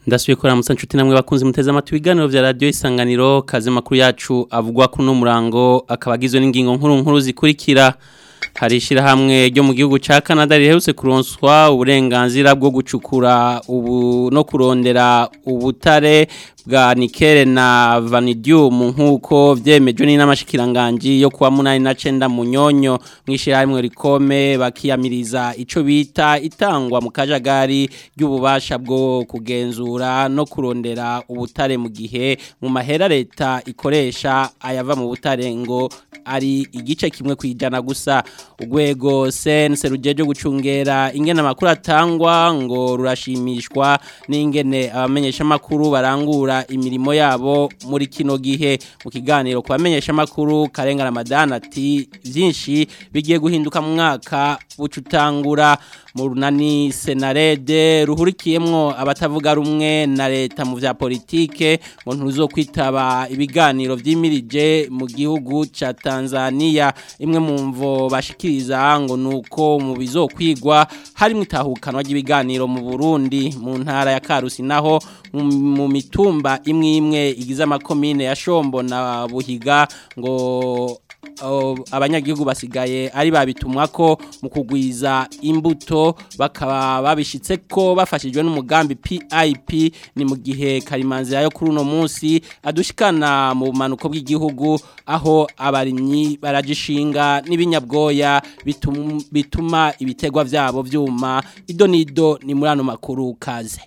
ndasubiye kora musa nshuti namwe bakunze muteze amatwi ibiganiro vya radio isanganiro kaze makuru yacu avugwa kuno murango akaba agizwe n'ingingo nkuru nkuru zikurikira hari ishirahamwe ryo mu gihugu ca Canada riherutse kuronswa uburenganzira bwo gucukura ubu no kurondera ubutare bwa nikele na vanadium nkuko vyemejwe n'inamashikiranganji yo kuwa munani na cenda munyonyo mwishirahamwe rikome bakiyamiriza ico bita itangwa mu kajagari ry'ububasha bwo kugenzura no kurondera ubutare mu gihe mu mahera leta ikoresha ayava mu butare ngo ari igice kimwe kwijana gusa urwego sense rujeje gucungera ingene amakuru atangwa ngo rurashimishwa n'ingene abamenyesha makuru barangura imirimo yabo muri kino gihe mu kiganiro ku bamenyesha makuru karenga Ramadan ati byinshi bigiye guhinduka mu mwaka bucutangura mu runani senarede ruhurikiyemwo abatavuga rumwe na leta mu vya politike ngo ntuzo kwitaba ibiganiro vyimirije mu gihugu ca Tanzania imwe mu mvo bashikiriza ngo nuko mu bizokwigwa harimo itahukanwa ry'ibiganiro mu Burundi mu ntara ya Karusi naho mu mitumba imwe imwe igize amakomine ya Shombo na Buhiga ngo abanyagihugu basigaye ari babitumwa ko mu kugwiza imbuto bakaba babishitse ko bafashijwe n'umugambi PIP ni mu gihe karimanzi yayo kuri uno munsi adushikana mu bumanuko bw'igihugu aho abarimyi baragishinga n'ibinyabwoya bituma, bituma ibitegwa vyabo vyuma ido nido ni muri ano makuru kaze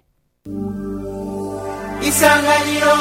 Isanganiro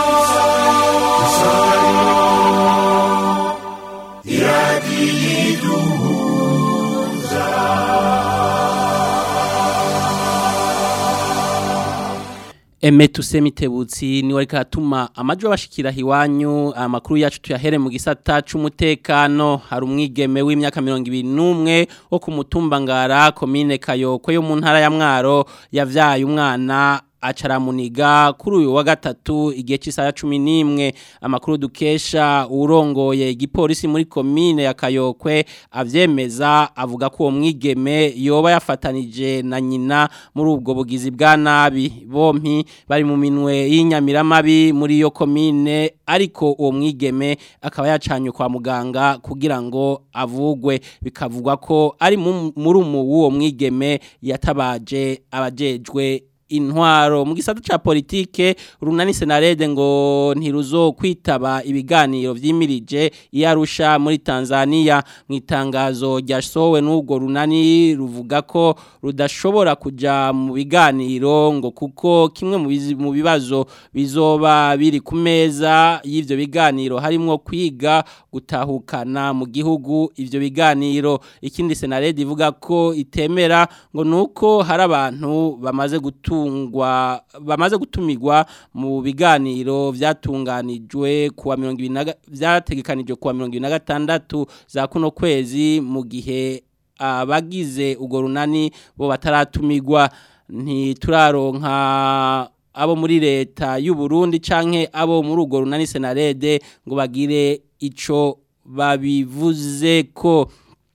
Eme tusemitebutsi ni warika atuma amajwi bashikira hiwanyu amakuru yacu tuyahere mu gisata c'umutekano hari umwigeme w'imyaka 21 wo ku mutumba ngara commune Kayoko yo mu ntara ya Mwaro yavyaye umwana acaramuniga kuri uyu wa gatatu igihe cy'isaha cumi n'imwe amakuru dukesha urongoye igipolisi muri komine ya kayokwe avyemeza avuga ko uwo mwigeme yoba yafatanije na nyina muri ubwo bugizi bwa nabi bompi bari mu minwe y'inyamiramabi muri iyo komine ariko uwo mwigeme akaba yacanye kwa muganga kugira ngo avugwe bikavugwa ko ari muri umu w'uwo mwigeme yatabaje abajejwe intwaro mu gisata ca politike runani senarede ngo ntiruzo kwitaba ibiganiro vyimirije iyarusha muri Tanzania mu itangazo ryasowe n'ubwo runani ruvuga ko rudashobora kuja mu biganiro ngo kuko kimwe mu bibazo bizoba biri ku meza y'ivyo biganiro harimwo kwiga gutahukana mu gihugu ivyo biganiro ikindi senarede ivuga ko itemera ngo nuko hari abantu bamaze gutu gutungwa bamaze gutumirwa mu biganiro vyatunganijwe kuwa 20 vyategekanijwe kuwa 2026 za kuno kwezi mu gihe abagize ugo runani bo bataratumirwa ntituraronka abo muri leta y'u Burundi canke abo muri ugo runani senarede ngo bagire ico babivuze ko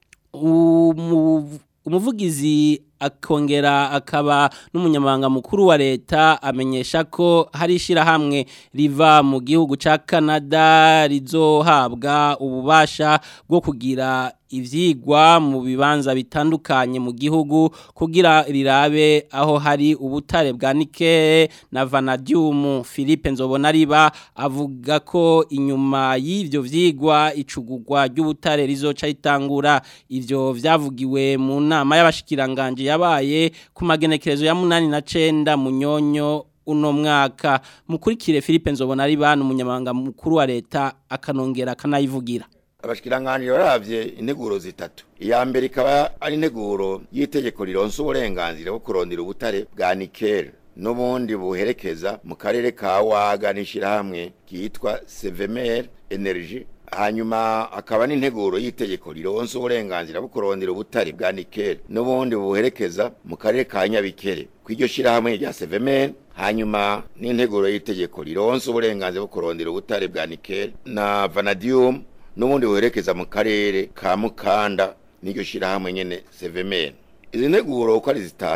umuvugizi akongera akaba n'umunyamabanga mukuru wa leta amenyesha ko hari ishirahamwe riva mu gihugu ca Canada rizohabwa ububasha bwo kugira ivyigwa mu bibanza bitandukanye mu gihugu kugira rirabe aho hari ubutare bwa nikele na vanadium Philippe Nzobona riba avuga ko inyuma y'ivyo vyigwa icugurwa ry'ubutare rizoca ritangura ivyo vyavugiwe mu nama y'abashikiranganje yabaye ku magenekerezo ya munani na cenda munyonyo uno mwaka mukurikire Philippe Nzobona riba n'umunyamabanga mukuru wa leta akanongera akanayivugira abashikiranganje baravye integuro zitatu iya mbere ikaba ari integuro y'itegeko rironsa uburenganzira bwo kurondera ubutare bwa nikele n'ubundi buherekeza mu karere ka waga n'ishirahamwe ryitwa sevemer energy hanyuma akaba n'integuro y'itegeko rironsa uburenganzira bwo kurondera ubutare bwa nikele n'ubundi buherekeza mu karere ka nyabikere kw'iryo shirahamwe rya sevemer hanyuma n'integuro y'itegeko rironsa uburenganzira bwo kurondera ubutare bwa nikele na vanadium n'ubundi buherekeza mu karere ka mukanda n'iryo shirahamwe nyene sevemene izi nteguro uko ari zitatu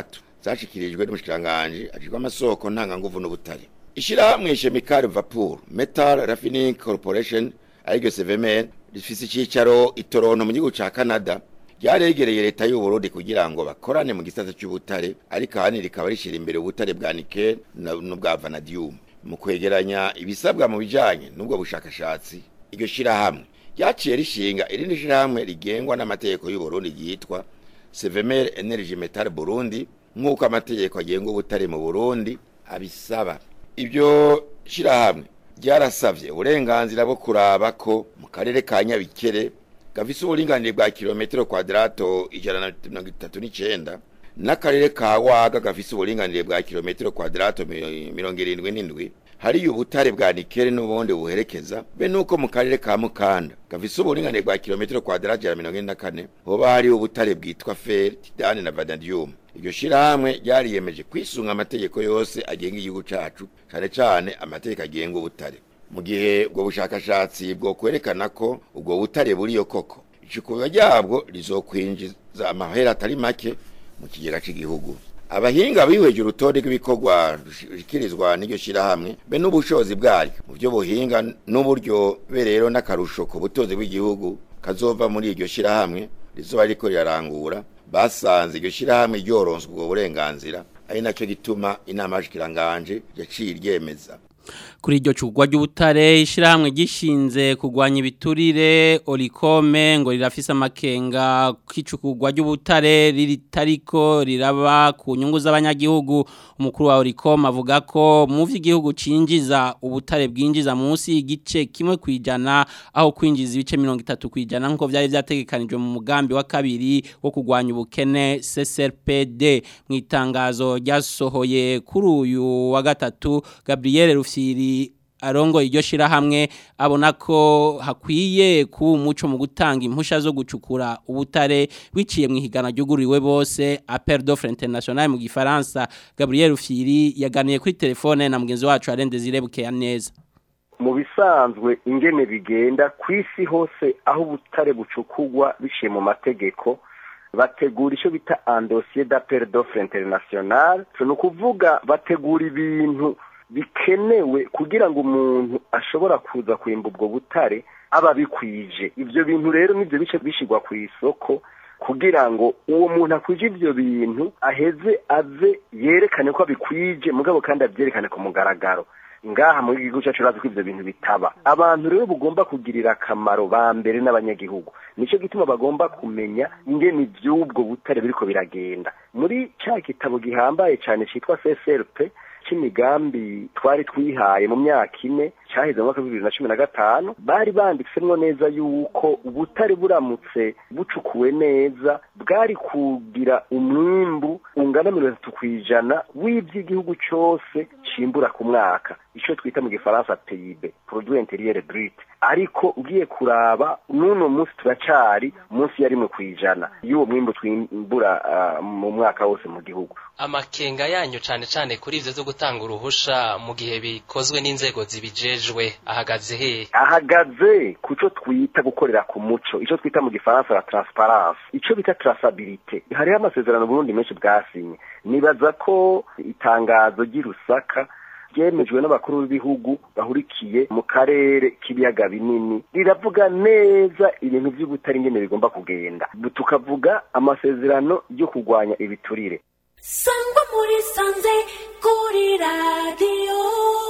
zashikirijwe n'umushikiranganje ajijwe amasoko ntanganguvu n'ubutare ishirahamwe chemical vapor metal raffining corporation ariryo CVMN rifise icicaro itoronto mu gihugu ca Canada ryaregereye leta y'u Burundi kugira ngo bakorane mu gisata cy'ubutare ariko ahani rikaba rishira imbere ubutare bwa nickel n'ubwa vanadium mu kwegeranya ibisabwa mu bijanye n'ubwo bushakashatsi iryo shirahamwe ryaciye rishinga irindi shirahamwe rigengwa n'amategeko y'u Burundi ryitwa Sevemer Energy Metal Burundi nk'uko amategeko agenga ubutare mu Burundi abisaba ibyo shirahamwe ryarasavye uburenganzira bwo kuraba ko mu karere ka Nyabikere gafise uburinganire bwa kilometero kwadrato ijana na mirongo itatu n'icenda n'akarere ka Waga gafise uburinganire bwa kilometero kwadrato mirongo irindwi n'indwi hariyo ubutare bwa nikele n'ubundi buherekeza be nuko mu karere ka Mukanda gafise uburinganire bwa kilometero kwadrato ijana mirongo ine na kane hoba hariyo ubutare bwitwa fer titane na vanadium iryo shirahamwe ryariyemeje kwisunga amategeko yose agenga igihugu cacu cane cane amategeko agenga ubutare mu gihe ubwo bushakashatsi bwo kwerekana ko ubwo butare buriyo koko icukurwa ryabwo rizokwinjiza amahera atari make mu kigega c'igihugu abahinga bihweje urutonde rw'ibikorwa rushikirizwa n'iryo shirahamwe be n'ubushobozi bwaryo mu byo buhinga n'uburyo be rero n'akarusho ku butunzi bw'igihugu kazova muri iryo shirahamwe rizoba riko rirarangura basanze iryo shirahamwe ryoronswa ubwo burenganzira ari nacyo gituma inama y'ashikiranganje yaciye iryemeza kuri iryo cugwa ry'ubutare ishirahamwe gishinze kugwanya ibiturire Olikome ngo rirafise amakenga kicukugwa ry'ubutare riritariko riraba ku nyungu z'abanyagihugu umukuru wa Olikome avuga ko mu vy'igihugu cinjiza ubutare bwinjiza munsi igice kimwe kwijana aho kwinjiza ibice 30 kwijana nko vyari vyategekanijwe mu mugambi wa kabiri wo kugwanya ubukene CSRPD mu itangazo ryasohoye kuri uyu wa gatatu Gabriel Rufyiri arongo iryo shirahamwe abona ko hakwiye kuba umuco mu gutanga impusha zo gucukura ubutare biciye mu ihigana ryuguriwe bose Appel d'offre international mu gifaransa Gabriel Rufyiri yaganiye kuri telefone na mugenzi wacu Arende Zirebuke neza mu bisanzwe ingene bigenda kwisi hose aho ubutare bucukugwa biciye mu mategeko bategura icyo bita un dossier d'appel d'offre international ni ukuvuga bategura ibintu bikenewe kugira ngo umuntu ashobora kuza kwimba ubwo butare aba bikwije ibyo bintu rero nibyo bice bishyirwa ku isoko kugira ngo uwo muntu akwije ibyo bintu aheze aze yerekane ko abikwije mugabo kandi abyerekane ku mugaragaro ngaha muri gihugu cyacu urazi ko ibyo bintu bitaba abantu rero bugomba kugirira akamaro ba mbere n'abanyagihugu nicyo gituma bagomba kumenya ingene iby'ubwo butare biriko biragenda muri cya gitabo gihambaye cyane cyitwa CSRP c'imigambi twari twihaye mu myaka ine cyaheze mu mwaka bibiri na cumi na gatanu bari banditsemwo neza yuko ubutare buramutse bucukuwe neza bwari kugira umwimbu ungana mirongo itatu ku ijana w'iby'igihugu cyose cimbura ku mwaka icyo twita mu gifaransa peyibe produit interieur brut ariko ugiye kuraba n'uno munsi turacari munsi ya rimwe ku ijana y'uwo mwimbu twimbura uh, mu mwaka wose mu gihugu amakenga yanyu cane cane kuri ivyo zo gutanga uruhusha mu gihe bikozwe n'inzego zibijejwe ahagaze he ahagaze kuco twita gukorera ku muco ico twita mu gifaransa la transparence ico bita traçabilité hariho amasezerano Burundi menshi bwasinye nibaza ko itangazo ry'irusaka ryemejwe n'abakuru b'ibihugu bahurikiye mu karere k'ibiyaga binini riravuga neza ibintu by'ubutari ingene bigomba kugenda tukavuga amasezerano yo kurwanya ibiturire sangwa muri sanze kuri radiyo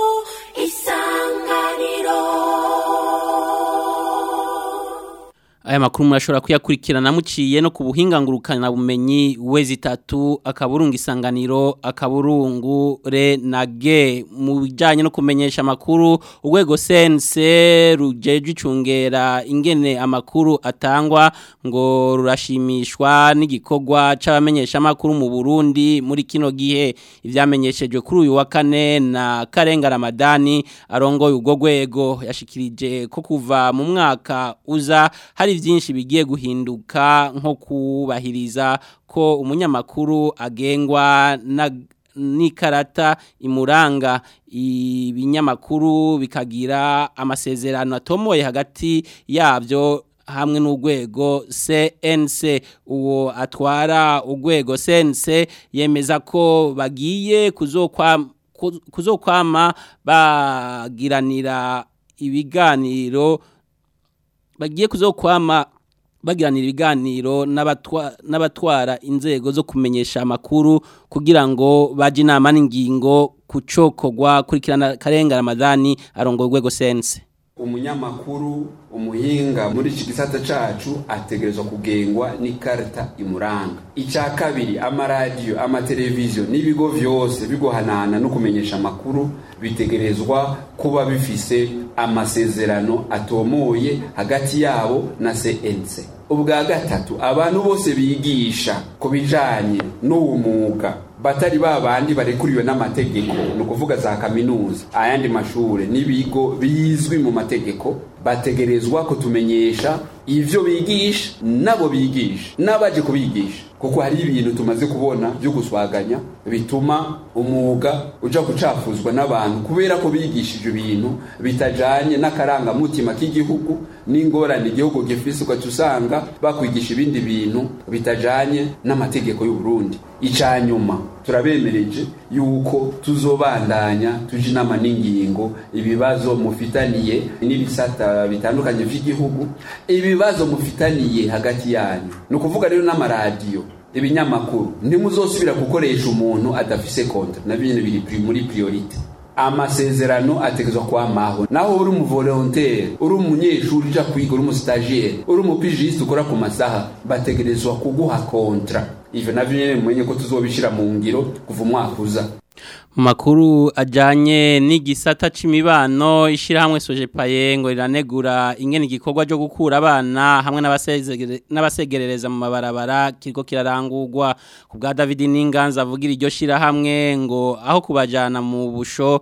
isanganiro aya makuru murashobora kuyakurikirana muciye no ku buhinga ngurukana bumenyi wezi tatu akaburungu isanganiro akaburungu re na ge mu bijyanye no kumenyesha amakuru urwego sense rujeje icungera ingene amakuru atangwa ngo rurashimishwa n'igikorwa c'abamenyesha amakuru mu Burundi muri kino gihe ivyamenyeshejwe kuri uyu wa kane na Karenga Ramadani arongoye urwo rwego yashikirije ko kuva mu mwaka uza hari byinshi bigiye guhinduka nko kubahiriza ko umunyamakuru agengwa na n'ikarata imuranga ibinyamakuru bikagira amasezerano atomoye hagati yabyo hamwe n'urwego CNC uwo atwara urwego CNC yemeza ko bagiye kuzokwama kuzokwama bagiranira ibiganiro bagiye kuzokwama bagiranira ibiganiro n'abatwara inzego zo kumenyesha amakuru kugira ngo baje inama n'ingingo kucokogwa kurikirana karenga Ramadani arongo urwego sense umunyamakuru umuhinga muri iki gisata cacu ategerezwa kugengwa n'ikarita imuranga icya kabiri amaradiyo amateleviziyo n'ibigo vyose bigohanana no kumenyesha amakuru bitegerezwa kuba bifise amasezerano atomoye hagati yabo na CNC ubwa gatatu abantu bose bigisha ku bijanye n'uwo mwuga batari babandi barekuriwe n'amategeko ni ukuvuga za kaminuza ayandi mashure n'ibigo bizwi mu mategeko bategerezwa kutumenyesha ivyo bigisha nabo bigisha n'abaje kubigisha kuko hari ibintu tumaze kubona byo guswaganya bituma umwuga uja gucafuzwa n'abantu kubera ko bigishije ibintu bitajanye n'akarangamutima k'igihugu n'ingorane igihugu gifise ugaca usanga bakwigisha ibindi bintu bitajanye n'amategeko y'u Burundi ica nyuma turabemereje yuko tuzobandanya tuje inama n'ingingo ibibazo mufitaniye n'ibisata bitandukanye vy'igihugu ibibazo mufitaniye hagati yanyu ni ukuvuga rero n'amaradiyo ibinyamakuru ntimuzosubira gukoresha umuntu adafise kontra na bine biri muri priorite amasezerano ategezwa kwamaho naho uri umuvolontaire uri umunyeshuri uja kwiga uri umusitagiyeri uri umupijisite ukora ku masaha bategerezwa kuguha kontra ivyo navyo nyene mumenye ko tuzobishira mu ngiro kuva umwaka uza makuru ajanye n'igisata c'imibano ishirahamwe Sojepaye ngo riranegura ingene igikorwa cyo gukura abana hamwe n'abasegerereza mu mabarabara kiriko kirarangurwa ku bwa David Ninganza avugira iryo shirahamwe ngo aho kubajana mu busho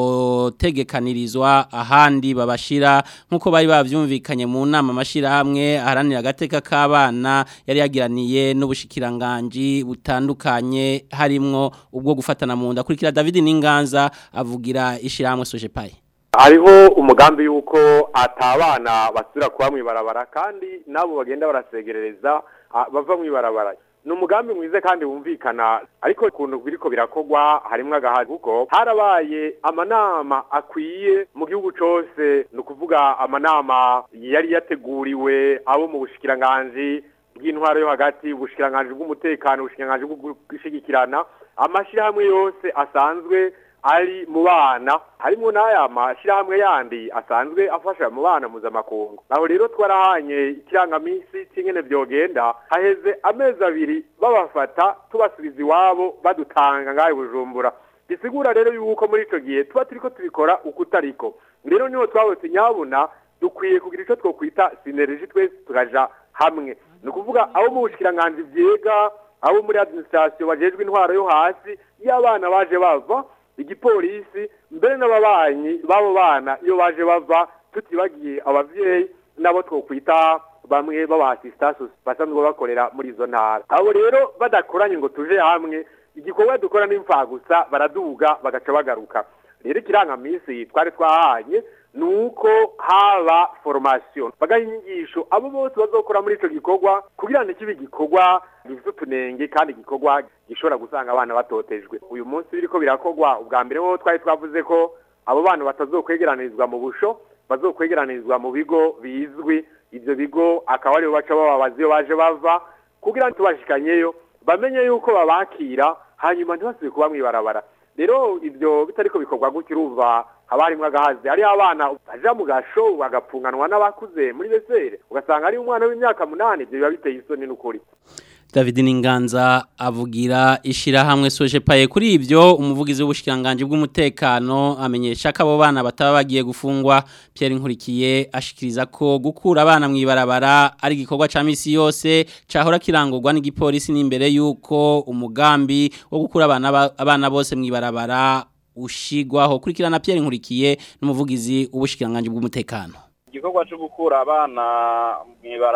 botegekanirizwa ahandi babashira nkuko bari bavyumvikanye mu nama mashirahamwe aharanira agateka k'abana yari yagiraniye n'ubushikiranganje butandukanye harimwo ubwo gufatana mu nda kurikira David Ninganza avugira ishiramwe Sojepaye hariho umugambi yuko atabana basubira kuba mwibarabara kandi nabo bagenda barasegerereza bava mwibarabara ni umugambi mwiza kandi wumvikana ariko ukuntu biriko birakogwa harimwo agahazi kuko harabaye amanama akwiye mu gihugu cose ni ukuvuga amanama yari yateguriwe abo mu bushikiranganji bw'intwaro yo hagati ubushikiranganji bw'umutekano ubushikiranganji bwo gushigikirana amashirahamwe yose asanzwe ari mu bana harimo n'aya mashyirahamwe yandi asanzwe afasha mu bana mpuzamakungu aho rero twarahanye ikirangaminsi cy'ingene byogenda haheze amezi abiri babafata tubasubiza iwabo badutanga ngaho bujumbura bisigura rero yuko muri icyo gihe tuba turi ko tubikora uko utariko rero niho twabutse nyabuna dukwiye kugira icyo twokwita sineriji twese tukaja hamwe ni ukuvuga abo mu bushikiranganji byiga abo muri administration bajejwe intwaro yo hasi iyo abana baje bava igipolisi mbere n'ababanyi b'abo bana iyo baje bava tutibagiye abavyeyi nabo twokwita bamwe b'abasistasi basanzwe bakorera muri izo ntara abo rero badakoranye ngo tuje hamwe igikorwa dukora n'imfagusa baraduga bagaca bagaruka rero ikirangamisi twari twahanye nuko haba formation bagaha inyigisho abo bose bazokora muri ico gikorwa kugira ngo kibe igikorwa gifite utunenge kandi igikorwa gishobora gusanga abana batotejwe uyu munsi biriko birakorwa ubwa mbere ho twari twavuze ko abo bana batazokwegeranirizwa mu busho bazokwegeranirizwa mu bigo bizwi ivyo bigo akaba aribo baca bababaza iyo baje bava kugira ngo tubashikanyeyo bamenye yuko babakira hanyuma ntibasubiye kuba mwibarabara rero ibyo bitariko bikorwa gutyo urumva haba harimwo agahazi hariho abana baja mu gasho bagapfunganwa n'abakuze muri besere ugasanga ari umwana w'imyaka munani ibyo biba biteye isoni n'ukuri David Ninganza avugira ishirahamwe Sojepaye kuri ivyo umuvugizi w'ubushikiranganje bw'umutekano amenyesha ko abo bana bataba bagiye gufungwa Pierre Nkurikiye ashikiriza ko gukura abana mwibarabara ari gikorwa ca misi yose cahora kirangurwa n'igipolisi n'imbere yuko umugambi wo gukura abana abana bose mwibarabara ushigwaho kurikirana Pierre Nkurikiye n'umuvugizi w'ubushikiranganje bw'umutekano igikorwa cyo gukura abana mwibara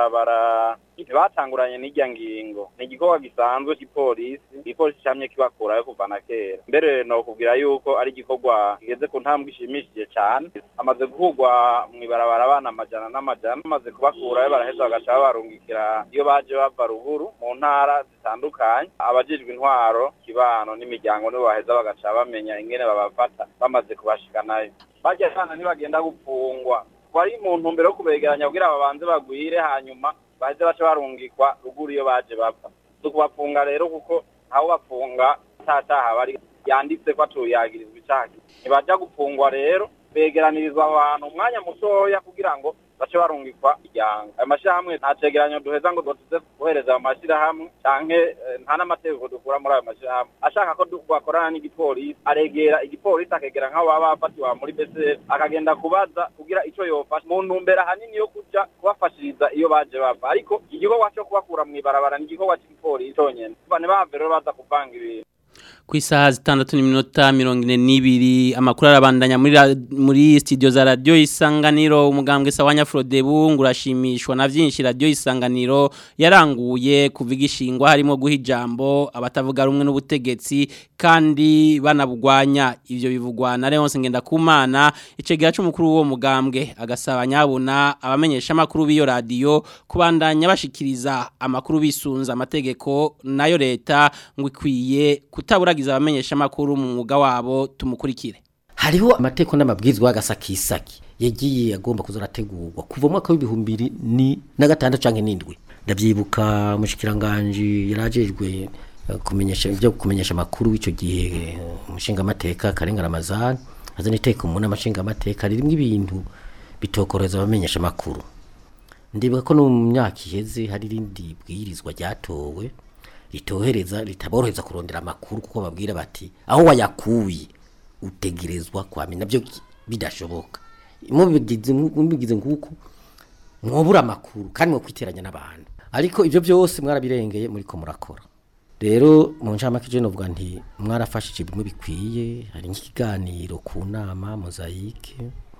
mw'ibarabara ntibatanguranye n'irya ngingo ni igikorwa gisanzwe cy'ipolisi igipolisi camye kibakurayo kuva na kera mbere no kubwira yuko ari igikorwa kigeze ku ntambwe ishimishije cyane amaze guhurwa mw'ibarabara abana amajana n'amajana bamaze kubakurayo baraheza bagaca babarungikira iyo baje bava ruguru mu ntara zitandukanye abajejwe intwaro kibano n'imiryango nibo baheza bagaca bamenya ingene babafata bamaze kubashikanayo barya abana ntibagenda gupfungwa wari mu ntumbero yo kubegeranya kugira babanze bagwire hanyuma baheze bace barungikwa ruguru iyo baje bapfa si ukubafunga rero kuko ntawe bafunga ntataha bari yanditse ko atuyagirizwa icaha ntibaja gupfungwa rero begeranirizwa abantu umwanya mutoya kugira ngo bace barungikwa iryanga ayo mashyirahamwe nta cegeranyo duheza ngo dutuze guhereza ayo mashyirahamwe canke eh, nta n'amategeko dukura muri ayo mashyirahamwe ashaka ko du- bakorana n'igipolisi aregera igipolisi akegera nk'abo baba bafatiwe muri BCF akagenda kubaza kugira ico yofasha mu ntumbero ahanini yo kuja kubafashiriza iyo baje bava ariko igikorwa co kubakura mw'ibarabara ni igikorwa c'igipolisi conyene ntibahave rero baza kuvanga ibintu ku isaha zitandatu n'iminota mirongo ine n'ibiri amakuru arabandanya muri ra- muri studio za radiyo isanganiro umugambwe sawa nyafurodebu ngo urashimishwa na byinshi radiyo isanganiro yaranguye kuva igishingwa harimo guha ijambo abatavuga rumwe n'ubutegetsi kandi banabugwanya ibyo bivugwa na Leonce Ngendakumana icegera c'umukuru w'uwo mugambwe agasaba nyabuna abamenyesha amakuru b'iyo radiyo kubandanya bashikiriza amakuru bisunza amategeko nayo leta ngo ikwiye kutaburagiza abamenyesha amakuru mu mwuga wabo tumukurikire hariho amateko n'amabwizwa y'agasakisaki yagiye agomba kuzarategurwa kuva mu mwaka w'ibihumbi bibiri ni na gatandatu canke n'indwi ndavyibuka mushikiranganje yarajejwe eh, kumenyesha ibyo kumenyesha amakuru w'ico gihe umushinga amateka Karenga Ramazan azana iteka umuntu amashinga amateka ririmo ibintu bitokoreza abamenyesha amakuru ndibuka ko no mu myaka iheze hari irindi bwirizwa ryatowe ritohereza ritaborohereza kurondera amakuru kuko babwira bati aho wayakuye utegerezwa kwamenya nabyo ki- bidashoboka mubigize mubigize nguko mwobura amakuru kandi mwo kwiteranya n'abantu ariko ivyo byose mwarabirengeye muri ko murakora rero mu ncamake je novuga nti mwarafashije bimwe bikwiye hari nk'ikiganiro ku nama mozayike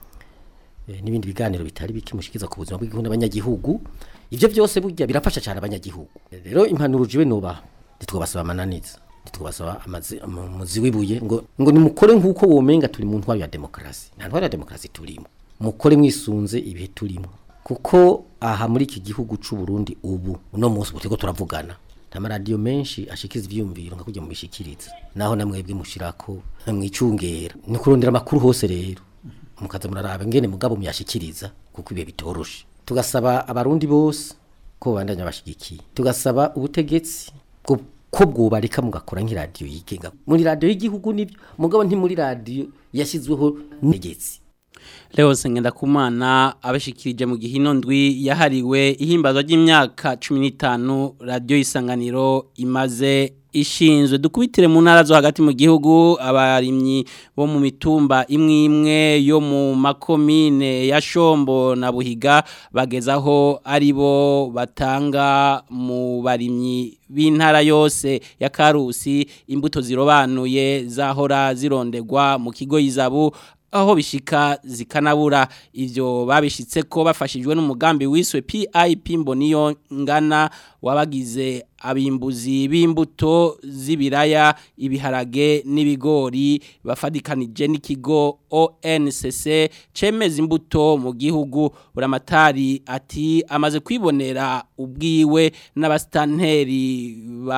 eh, n'ibindi biganiro bitari bike mushikiza ku buzima bw'igihugu n'abanyagihugu ivyo byose burya birafasha cyane abanyagihugu rero impanuro jiwe nubaha ntitwabasaba amananiza ntitwabasaba amazi umuzi w'ibuye ngo ngo nimukore nk'uko womenga turi mu ntwaro ya demokarasi nta ntwaro ya demokarasi turimo mukore mwisunze ibihe turimo kuko aha muri iki gihugu c'u Burundi ubu uno munsi butego turavugana amaradiyo menshi ashikiza ivyumviro nka kujya mu bishikiriza naho namwebwe mushirako mwicungera ni kurondera amakuru hose rero mukaza muraraba ngene mugabo muyashikiriza kuko ibihe bitoroshe tugasaba abarundi bose ko bandanya bashigikiye tugasaba ubutegetsi bwo ko bwubarika mugakora nk'iradiyo yigenga muri radiyo y'igihugu nibyo mugabo nti muri radiyo yashyizweho n'integetse Leonce Ngendakumana abashikirije mu gihino ndwi yahariwe ihimbazwa ry'imyaka 15 radio isanganiro imaze ishinzwe dukubitire mu ntara zo hagati mu gihugu abarimyi bo mu mitumba imwe imwe yo mu makomine ya Shombo na Buhiga bagezaho ari bo batanga mu barimyi b'intara yose ya Karusi imbuto zirobanuye zahora zirondegwa mu kigo yizabu aho bishika zikanabura ivyo babishitse ko bafashijwe n'umugambi wiswe PIP mboniyo ngana wabagize abimbuzi b'imbuto z'ibiraya ibiharage n'ibigori bafadikanije n'ikigo ONCC cemeza imbuto mu gihugu buramatari ati amaze kwibonera ubwiwe n'abastanteri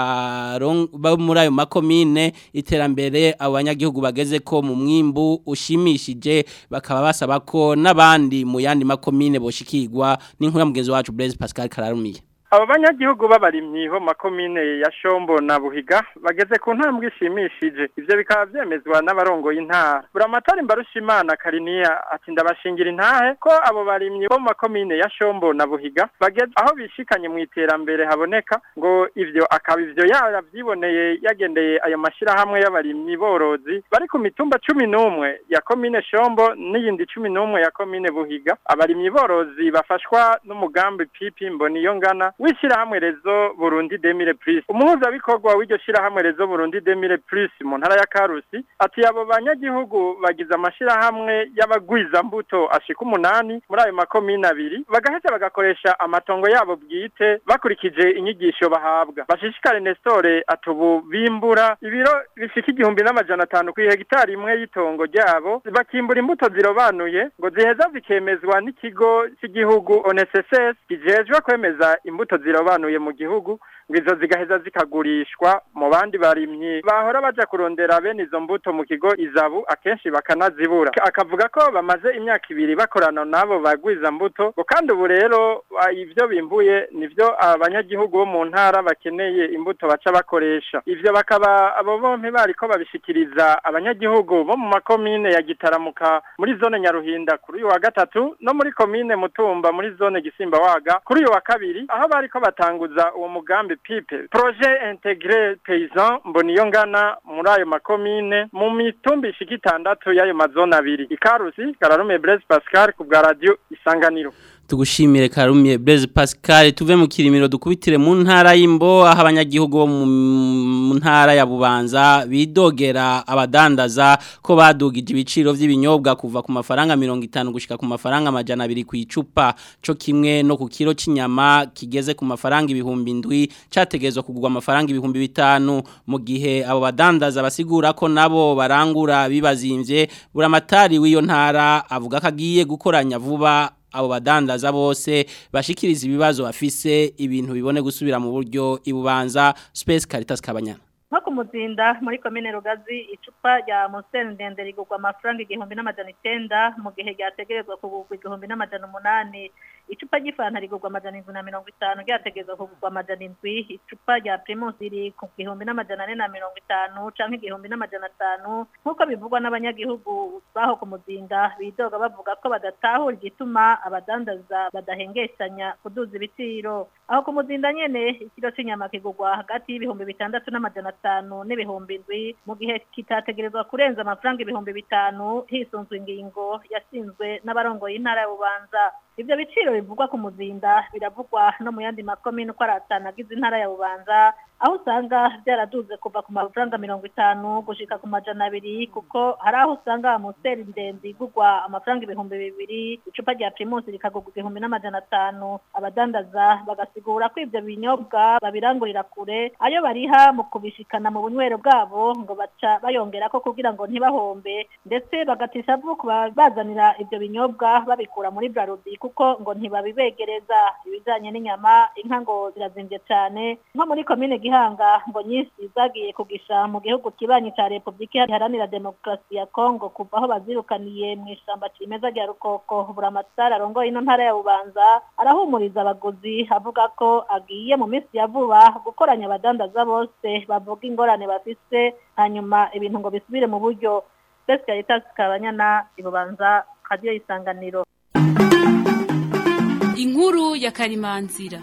ba muri ayo makomine iterambere abanyagihugu bageze ko mu mwimbu ushimishije bakaba basaba ko n'abandi mu yandi makomine boshikirwa n'inkuru mugenzi wacu Blaise Pascal Kararumiye abo banyagihugu b'abarimyi bo makomine ya Shombo na Buhiga bageze ku ntambwe ishimishije ivyo bikaba vyemezwa n'abarongoye intara buramatari mbarushimana Kariniya ati ndabashingira intahe ko abo barimyi bo makomine ya Shombo na Buhiga bageze aho bishikanye mu iterambere haboneka ngo ivyo akaba ivyo yaravyiboneye yagendeye ayo mashirahamwe y'abarimyi borozi bari ku mitumba cumi n'umwe ya komine Shombo n'iyindi cumi n'umwe ya komine Buhiga abarimyi borozi bafashwa n'umugambi pipi mboniyo ngana w'ishirahamwe rezo Burundi Demire Plus umuhuzabikorwa w'iryo shirahamwe rezo Burundi Demire Plus mu ntara ya Karusi ati abo banyagihugu bagize amashirahamwe y'abagwiza mbuto ashika umunani muri ayo makomine abiri bagaheza bagakoresha amatongo yabo bwite bakurikije inyigisho bahabwa bashishikare Nestore atubu bimbura ibiro bishika igihumbi n'amajana atanu ku hegitari imwe y'itongo ryabo bakimbura imbuto zirobanuye ngo ziheza zikemezwa n'ikigo cy'igihugu ONSS kijejwe kwemeza imbuto zirobanuye mu gihugu ngo izo zigaheza zikagurishwa mu bandi barimyi bahora baja kurondera bene izo mbuto mu kigo izabu akenshi bakanazibura akavuga ko bamaze imyaka ibiri bakorana nabo bagwiza mbuto ngo kandi ubu rero ah, ivyo bimbuye nivyo abanyagihugu bo mu ntara bakeneye imbuto baca bakoresha ivyo bakaba abo bompi bariko babishikiriza abanyagihugu bo mu makomine ya Gitaramuka muri zone Nyaruhinda kuri uyu wa gatatu no muri komine Mutumba muri zone Gisimba waga kuri uyu wa kabiri aho bariko batanguza uwo mugambi PIPE projet intégré paysan mboniyongana muri ayo makomine mu mitumba ishika itandatu y'ayo mazone abiri ikarusi Kararume Blaise Pascal ku bwa radio Isanganiro tugushimire Karumye Blaise Pascal tuve mu kirimiro dukubitire mu ntara y'imbo aho abanyagihugu bo mu mu ntara ya Bubanza bidogera abadandaza ko badugije ibiciro vy'ibinyobwa kuva ku mafaranga 50 gushika ku mafaranga amajana 2 ku icupa co kimwe no ku kilo c'inyama kigeze ku mafaranga ibihumbi ndwi categezwa kugurwa amafaranga ibihumbi bitanu mu gihe abo badandaza basigura ko nabo barangura bibazimvye buramatari w'iyo ntara avuga ko agiye gukoranya vuba abo badandaza bose bashikiriza ibibazo bafise ibintu bibone gusubira mu buryo ibubanza Space Caritas Kabanyana nko ku muzinda muri komine rugazi icupa rya museni ndende rigurwa amafaranga igihumbi n'amajana icyenda mu gihe ryategerezwa kugurwa igihumbi n'amajana umunani icupa ry'ifanta rigurwa amajana indwi na mirongo itanu ryategerezwa kugurwa amajana indwi icupa rya primus riri ku gihumbi n'amajana ane na mirongo itanu canke igihumbi n'amajana atanu nk'uko bivugwa n'abanyagihugu baho ku muzinda bidoga bavuga ko badatahura igituma abadandaza badahengeshanya kuduza ibiciro aho ku muzinda nyene ikiro c'inyama kigurwa hagati y'ibihumbi bitandatu n'amajana atanu n'ibihumbi indwi mu gihe kitategerezwa kurenza amafaranga ibihumbi bitanu hisunzwe ingingo yashinzwe n'abarongoye intara ya bubanza ivyo biciro bivugwa ku muzinda biravugwa no mu yandi makomine uko ari atanu agize intara ya bubanza aho usanga byaraduze kuva ku mafaranga mirongo itanu gushika ku majana abiri kuko hari aho usanga amuseri ndende igurwa amafaranga ibihumbi bibiri icupa rya primus rikagurwa igihumbi n'amajana atanu abadandaza bagasigura ko ivyo binyobwa babirangurira kure ayo bariha mu kubishikana mu bunywero bwabo ngo baca bayongerako kugira ngo ntibahombe ndetse bagatisha vuba bazanira ivyo binyobwa babikura muri brarudi kuko ngo ntibabibegereza ibijanye n'inyama inka ngo zirazimvye cane nko muri komine gihanga ngo nyinshi zagiye kugisha mu gihugu kibanyi ca repubulika iharanira demokarasi ya kongo kuva aho bazirukaniye mu ishamba cimeza rya rukoko buramatari arongoye ino ntara ya bubanza arahumuriza abaguzi avuga ko agiye mu minsi ya vuba gukoranya abadandaza bose bavuga ingorane bafise hanyuma ibintu ngo bisubire mu buryo besi caritas kabanyana ibubanza radiyo isanganiro inkuru ya karimanzira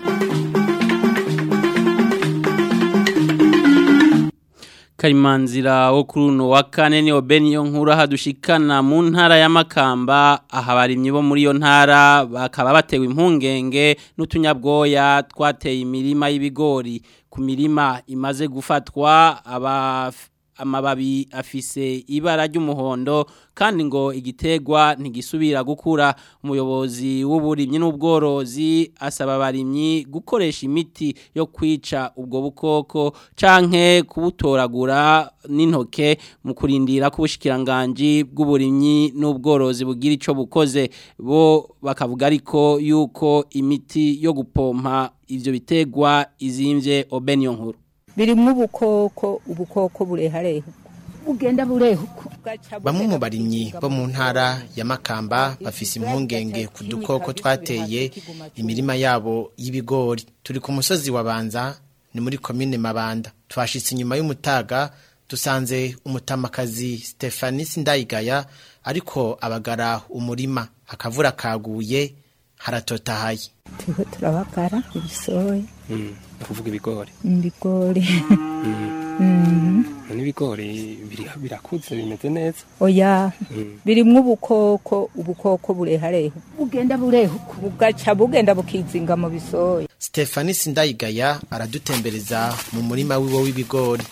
Karimanzira wo kuri uno wa kane ni Obeniyo nkuru hadushikana mu ntara ya Makamba aha barimye bo muri yo ntara bakaba batewe impungenge n'utunyabwoya twateye imirima y'ibigori ku mirima imaze gufatwa aba amababi afise ibara ry'umuhondo kandi ngo igitegwa ntigisubira gukura umuyobozi w'uburimyi n'ubworozi asaba abarimyi gukoresha imiti yo kwica ubwo bukoko canke kubutoragura n'intoke mu kurindira ko ubushikiranganje bw'uburimyi n'ubworozi bugira ico bukoze bo bakavuga ariko yuko imiti yo gupompa ivyo bitegwa izimvye Obeniyo nkuru birimwo ubukoko ubukoko burehareha bugenda burehuka bamwe mu barimyi bo mu ntara ya makamba bafise impungenge ku dukoko twateye imirima yabo y'ibigori turi ku musozi wa banza ni muri komine mabanda twashitse inyuma y'umutaga dusanze umutamakazi Stephanie Sindayigaya ariko abagara umurima akavura kaguye haratotahaye turiko turabagara ibisoya kuvuga ibigori ibigori Mhm. n'ibigori biri- birakuze bimeze neza oya Mm. birimwo ubukoko ubukoko burehareha bugenda burehuka bugaca bugenda bukizinga mu bisoya Stefani Sindayigaya aradutembereza mu murima wiwe w'ibigori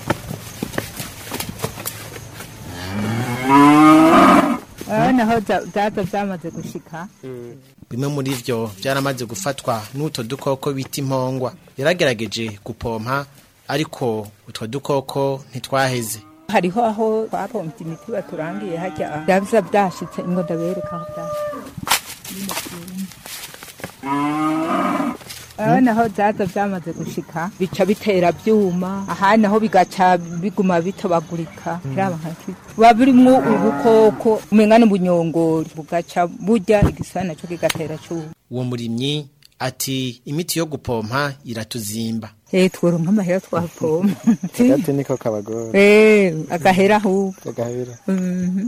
naho zaza byamaze gushika bimwe muri vyo byaramaze gufatwa n'utwo dukoko bita impongwa yaragerageje gupompa ariko utwo dukoko ntitwaheze hariho aho twapompye imiti baturangiye hajya byaza byashitse ngo ndabereka aho byashitse aho naho zaza byamaze gushika bica bitera byuma aha naho bigaca biguma bitobagurika kiraba nkaki buba birimwo ubukoko umenga n'ubunyongori bugaca burya igisana naco kigatera cyuma uwo murimyi ati imiti yo gupompa iratuzimba eh tworonka amahera twapompa agati niko kabagora eh agahera ahubwo agahera Mhm.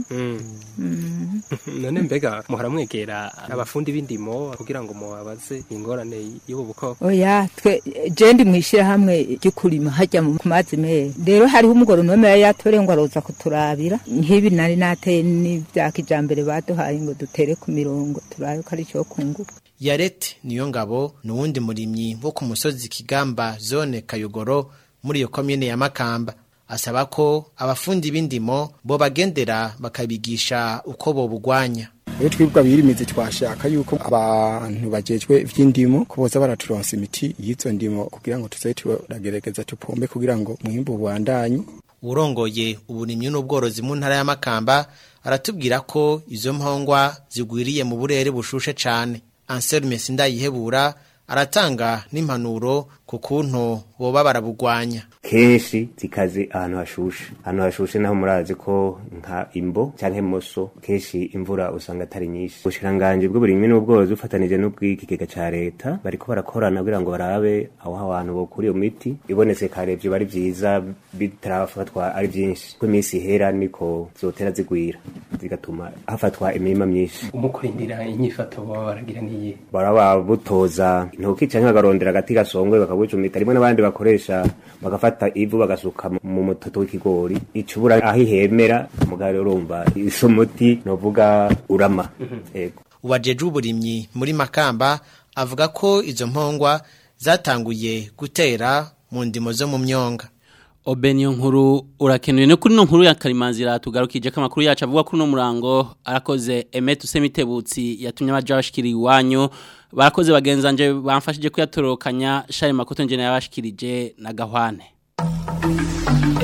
Mm. none mbega muhora mwegera abafundi b'indimo kugira ngo mubabaze ingorane y'ubu bukoko oya twe je ndi mwishirahamwe ry'ukurima hajya mu mazi meza rero hariho umugoronome yari yatore ngo aroza kuturabira nk'ibi nari nateye n'ivya kijambere baduhaye ngo dutere ku mirongo turabe ko ari cyo kunguka yarete niyo ngabo ni uwundi murimyi wo ku musozi kigamba zone kayogoro muri iyo komine ya makamba asaba ko abafundi b'indimo bo bagendera bakabigisha uko bobugwanya iyo twibwa birimizi twashaka yuko abantu bajejwe ivy'indimo ko boza baraturonsa imiti y'izo ndimo kugira ngo tuze turagerageza tupombe kugira ngo mwimbu ubandanye urongoye uburimyi n'ubworozi mu ntara ya makamba aratubwira ko izo mpongwa zigwiriye mu burere bushushe cane anselme sindayihebura aratanga n'impanuro ku kuntu boba barabugwanya kenshi zikaze ahantu hashushe ahantu hashushe naho murazi ko nka imbo canke moso kenshi imvura usanga atari nyinshi ubushikiranganji bw'uburimyi n'ubworozi bufatanije n'ubw'ikigega ca leta bariko barakorana kugira ngo barabe aho abantu bokura iyo miti ibonetse kare vyo bari vyiza bitarafatwa ari vyinshi ko iminsi ihera niko zotera zigwira zigatuma hafatwa imirima myinshi umukurindira inyifato baba baragira niye baraba butoza intoki canke bakarondera agati gasongwe bakabucumita rimwe n'abandi bakoresha bagafata ivu bagasuka mu mutoto w'ikigori icubura aho ihemera mugabo urumva iso muti novuga urama yego uwajeje uburimyi muri makamba avuga ko izo mpongwa zatanguye gutera mu ndimo zo mu myonga Obeniyo nkuru urakenuye no kuri no nkuru ya Karimanzira tugarukije ko amakuru yacu avuga kuri no murango arakoze Emet Usemitebutsi yatumye abaja bashikiri iwanyu barakoze bagenzanje bamfashije kuyatorokanya Shari Makoto nje yabashikirije na Gahwane